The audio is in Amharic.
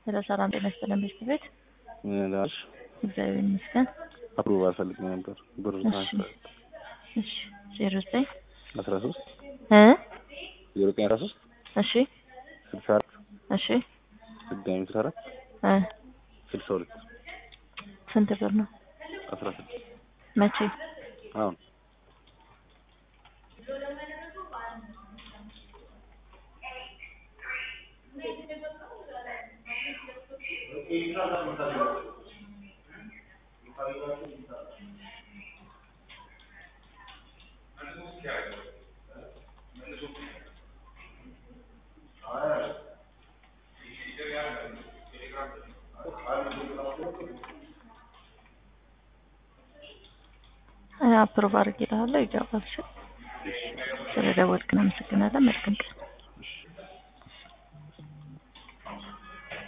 ስለ ሰላም ጤና ይስጥልን ቤት ቤት ላሽ እግዚአብሔር ይመስገን። አፕሩቭ አልፈልግ ነበር ብር እሺ ትራንስፈር እሺ ዜሮ ዘጠኝ አስራ ሶስት እ ዜሮ ዘጠኝ አስራ ሶስት እሺ ስልሳ አራት እሺ ድጋሚ ስልሳ አራት እ ስልሳ ሁለት ስንት ብር ነው? አስራ ስድስት መቼ? አሁን አፕሮቭ አድርጌልሃለሁ ይገባል። እሺ ስለደወልክ እናመሰግናለን። መልካም ቀን